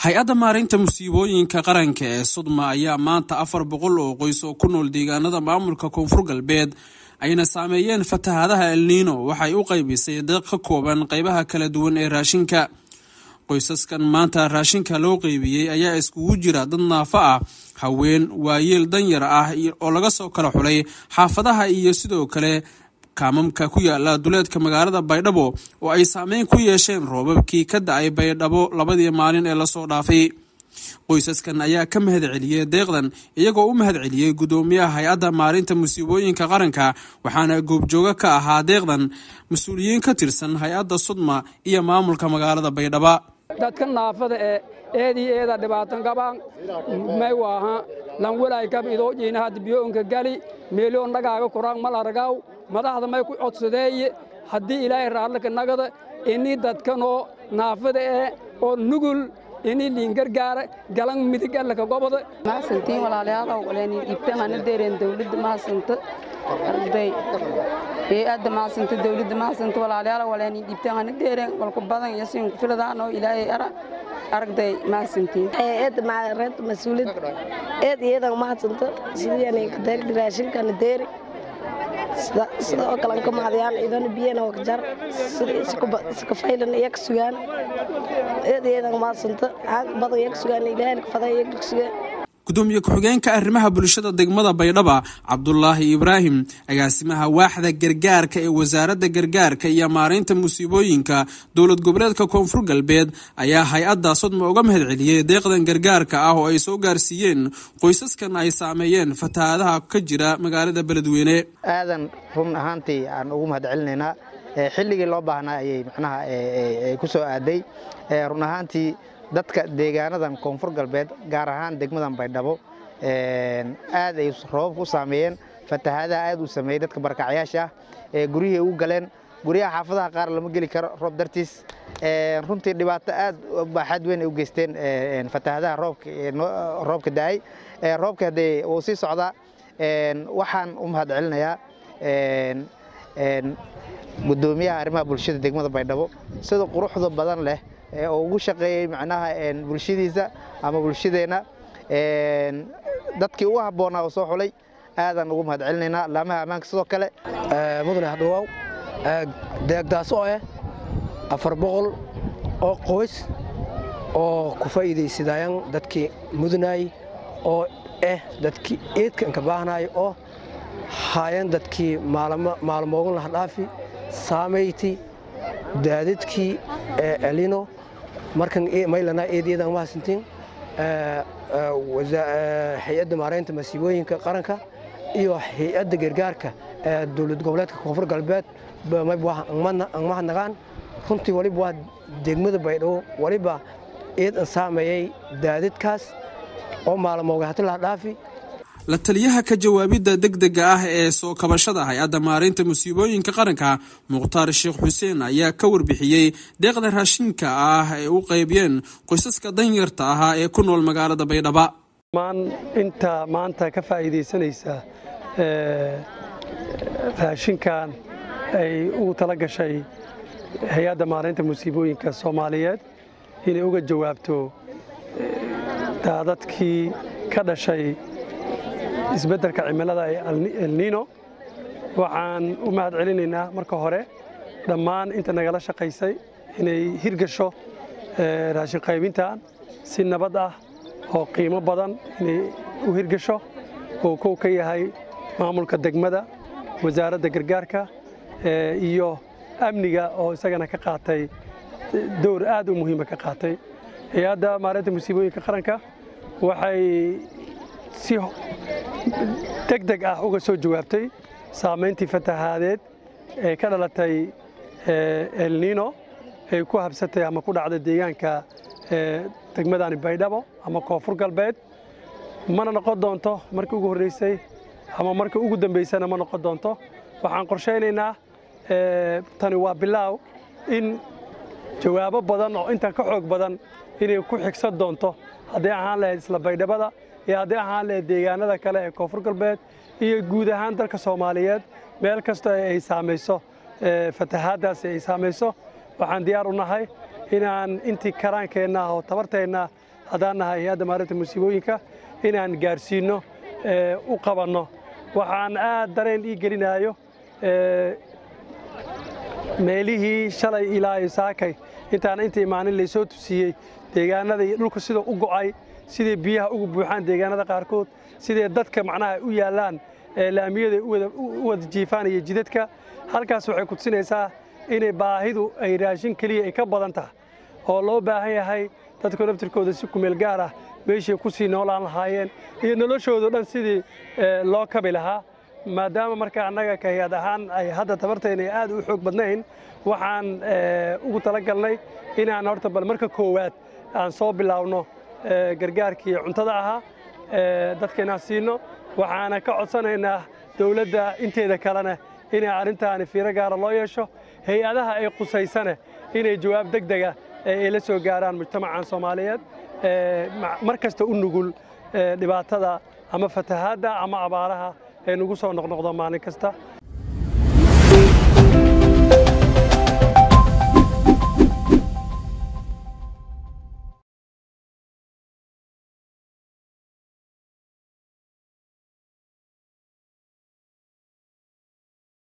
hay-adda maareynta musiibooyinka qaranka ee sudma ayaa maanta afar boqol oo qoys oo ku nool deegaanada maamulka koonfur galbeed ayna saameeyeen fatahaadaha elniino waxay u qaybisay deeq ka kooban qeybaha kala duwan ee raashinka qoysaskan maanta raashinka loo qeybiyey ayaa iskugu jira dad naafo ah haween waayeel danyar ah oo laga soo kala xulay xaafadaha iyo sidoo kale kaamamka ku yaala duleedka magaalada baydhabo oo ay saameyn ku yeesheen roobabkii ka da-ay baydhabo labadii maalin ee lasoo dhaafay qoysaskan ayaa ka mahad celiyey deeqdan iyagoo u mahad celiyey guddoomiyaha hay-adda maarinta musiibooyinka qaranka waxaana goobjooga ka ahaa deeqdan mas-uuliyiin ka tirsan hay-adda sudma iyo maamulka magaalada baydhaba dadka naafada ee eedii eeda dhibaatan qabaan may waaha lanwelay kab idoo jiinahad biyoonka gali meeliyoon dhagaaga kuraan mal aragaw madaxda may ku codsadeeye haddii ilaahay raallaka nagada ini dadkanoo naafada ee oo nugul ini liingargaara galan midig allaka goboda mahadsantiin walaalayaalow waleeni dhiibtan hana deereen dawladda mahadsanta arday hay-adda mahadsanta dawladda mahadsanta walaalayaalow waleeni dhiibtan hana deereen walku badan iyo siin ku filadaanoo ilaahay ara aragday mahadsantiin eedda maareed mas-uuliyad eed iyadan mahadsanta sidii kadeerdi raashinkana deeri sida oo kale ka maadiyaan idana biyana waa ka jar sida faylan iyaga sugaan eed iyadan maadsanta caag badan iyaga sugaan ilaahayna ka faday iyaga sugaan gudoomiye ku-xigeenka arrimaha bulshada degmada baydhaba cabdulaahi ibraahim agaasimaha waaxda gargaarka ee wasaaradda gargaarka iyo maareynta musiibooyinka dowlad goboleedka koonfur galbeed ayaa hay-adda sodma uga mahad celiyey deeqdan gargaarka ah oo ay soo gaarsiiyeen qoysaskan ay saameeyeen fatahaadaha ka jira magaalada beledweyne aadan run ahaantii aan ugu mahad celinaynaa xilligii loo baahnaa ayay macnaha ku soo aaday run ahaantii dadka deegaanadan koonfur galbeed gaar ahaan degmadan baydhabo aad ay roobabka u saameeyeen fatahaadaha aad uu sameeyey dadka barakacyaasha ah ee guryihii ugu galeen guryaha xaafadaha qaar lama geli karo roob dartiis runtii dhibaato aad baaxaad weyn ay u geysteen fatahaadaha roobka da'ay roobka haddee wuu sii socdaa waxaan u mahad celinayaa guddoomiyaha arrimaha bulshada degmada baydhabo sida quruxda badan leh oo ugu shaqeeyey macnaha bulshadiisa ama bulshadeenna dadkii ugu habboonaa oo soo xulay aadaan ugu mahad celinaynaa laamaha ammaanka sidoo kale mudane hadhawaaw deegdaas oo ah afar boqol oo qoys oo ku faa'iidaysadayaan dadkii mudanaay oo ah dadkii eedka inka baahnaay oo haayeen dadkii maalmoogan lahdhaafi saamayti daadadkii elino markan maylana eedyadaan mahadsantiin hay-adda maareynta masiibooyinka qaranka iyo hay-adda gargaarka ee dowlad goboleedka koonfur galbeed ang mahadnaqaan runtii waliba waa degmada baydhabo waliba eed an saameeyey daadadkaas oo maalmooga hati lahdhaafi la taliyaha ka jawaabidda degdega ah ee soo kabashada hay-adda maareynta musiibooyinka qaranka mukhtaar sheekh xuseen ayaa ka warbixiyey deeqda raashinka ah ee u qaybiyeen qoysaska danyarta ahaa ee ku nool magaalada baydhaba inta maanta ka faa'iidaysanaysa raashinkan ay ugu tala gashay hay-adda maareynta musiibooyinka soomaaliyeed inay uga jawaabto daadadkii ka dhashay isbeddelka cimilada ee elniino waxaan u mahad celinaynaa marka hore dhammaan inta nagala shaqaysay inay hirgasho raashin qaybintan si nabad ah oo qiimo badan inay u hirgasho oo kow ka yahay maamulka degmada wasaaradda gargaarka iyo amniga oo isagana ka qaatay dowr aad u muhiima ka qaatay hay-adda maareynta musiibooyinka qaranka waxay si deg deg ah uga soo jawaabtay saamayntii fatahaadeed ee ka dhalatay elniino ay ku habsatay ama ku dhacday deegaanka degmadani baydhabo ama koonfur galbeed mana noqon doonto markii ugu horreysay ama markii ugu dambaysana ma noqon doonto waxaan qorshaynaynaa tani waa bilaaw in jawaabo badan oo intan ka xoog badan inay ku xigsan doonto hadday ahaan lahayd isla baydhabada iyo hadday ahaan lahayd deegaanada kale ee koonfur galbeed iyo guud ahaan dalka soomaaliyeed meel kastoo ay saamayso fatahaaddaasi ay saamayso waxaan diyaar u nahay inaan intii karaankeenna oo tabarteenna haddaan nahay hay-adda maarinta musiibooyinka inaan gaarsiinno u qabanno waxaan aad dareen ii gelinayo meelihii shalay ilaa iyo saakay intaan inta imaanin laysoo tusiyey deegaanada iyo dhulka sida u go'ay siday biyaha ugu buuxaan deegaanada qaarkood siday dadka macnaha u yaallaan laamiyada u wada jiifaan iyo jidadka halkaas waxay kutusinaysaa inay baahidu ay raashin keliya ay ka badan tahay oo loo baahan yahay dadku naftirkooda si kumeel gaar ah meeshay ku sii noolaan lahaayeen iyo noloshoodo dhan sidii loo kabi lahaa maadaama marka annaga ka hay-ad ahaan ay hadda tabartayna aad u xoog badnayn waxaan ugu talagalnay inaan horta bal marka koowaad aan soo bilaawno gargaarkii cuntada ahaa dadka inaan siino waxaana ka codsanaynaa dowladda inteeda kalena inay arrintaani fiiro gaara loo yeesho hay-adaha ay qusaysane inay jawaab deg dega ay la soo gaaraan mujtamacan soomaaliyeed mar kasta u nugul dhibaatada ama fatahaadda ama abaaraha ee nagu soo noqnoqdo maalin kasta